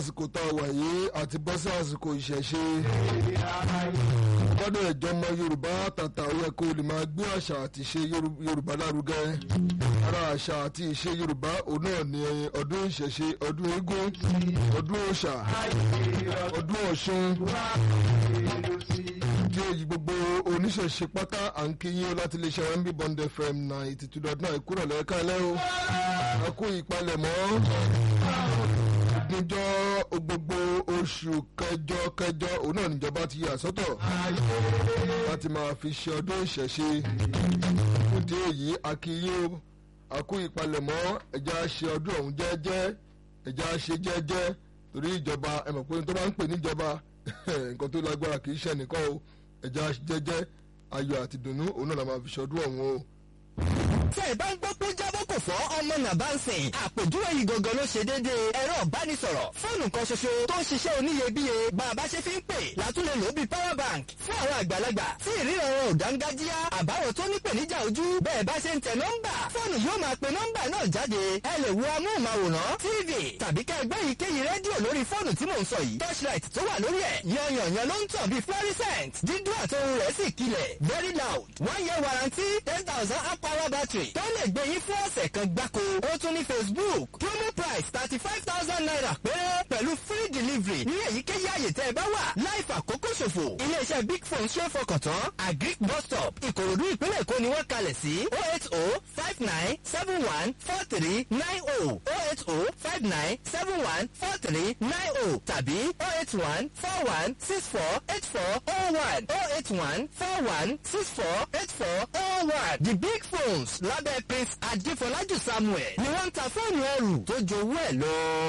àsìkò tá a wà yìí àti bọ́ sí àsìkò ìṣẹ̀ṣe gbọ́dọ̀ ìjọmọ yorùbá tàtà ó yẹ kó lè máa gbé àṣà àti ìṣe yorùbá lárugẹ ara àṣà àti ìṣe yorùbá òun náà ni ọdún ìṣẹ̀ṣe ọdún eégún ọdún òòṣà ọdún ọ̀ṣun tí èyí gbogbo oníṣẹ̀ṣe pátá à ń kíyìn láti lè ṣe wẹ́ńbí bond fm ninety two dot nine kúrò lẹ́ẹ̀ka lẹ́ o a kú ìpalẹ̀mọ́ níjọ́ gbogbo oṣù kẹjọ kẹjọ òun náà níjọba ti yà sọ́tọ̀ láti máa fi ṣe ọdún ìṣẹ̀ṣe òde èyí a kíyìn o a kú ìpalẹ̀mọ́ ẹja ṣe ọdún ọ̀hún jẹ́jẹ́ ẹja ṣe jẹ́jẹ́ torí ìjọba ẹ mọ̀ pé tó bá ń pè níjọba nǹkan tó lágbára kì í ṣe nìkan o ẹja jẹ́jẹ́ ayọ̀ àti dùnnú òun náà la máa fi ṣọdún ọ̀hún o. tẹ́ ẹ bá ń gbọ́ pé jábọ́ kò fọ́ ọmọ nàbà ń sìn àpèjúwe yìí gangan ló ṣe déédéé ẹ̀rọ ìbánisọ̀rọ̀ fóònù kan ṣoṣo tó ń ṣiṣẹ́ oníyebíye bá a bá ṣe fi ń pè látúlẹ̀ lò bí power bank fún àwọn àgbàlagbà tí ìríran wọn ò dángájíá àbáwọ̀ tó nípèníjà ojú bẹ́ẹ̀ bá ṣe ń tẹ nọ́mbà fóònù yóò máa pe nọ́mbà náà jáde ẹ lè wo amóhùnmáwòrán tv tàbí ká ẹgbẹ́ yìí kéyìí rédíò lórí fóònù tí mò ń sọ yìí torchlight tó wà lórí ẹ̀ yanyanyan ló ń tàn bíi fluorescent dídún àtòhun rẹ̀ sì kilẹ̀ very loud one year warranty ten thousand amp hour battery tó lè gbé yín fún ọ̀sẹ̀ kan gbáko ó tún ní facebook promo price thirty five thousand naira péré pẹ̀lú free delivery ní èyíkéyìí àyè tẹ́ ẹ bá wà láì fàkókò ṣòfò iléeṣẹ́ big phone ṣe é fọkàn tán agric bus stop ìkòròdú ìpínlẹ̀ èkó ni wọ́n kalẹ̀ sí oh eight oh five nine seven one four three nine oh oh eight oh five nine seven one four three nine oh tàbí oh eight one four one six four eight four oh one oh eight one four one six four eight four oh one the big phones lábẹ́ prince adéfọlájú samuel ni wọ́n ń ta fóònù ẹrù tó jowó ẹ̀ lọ.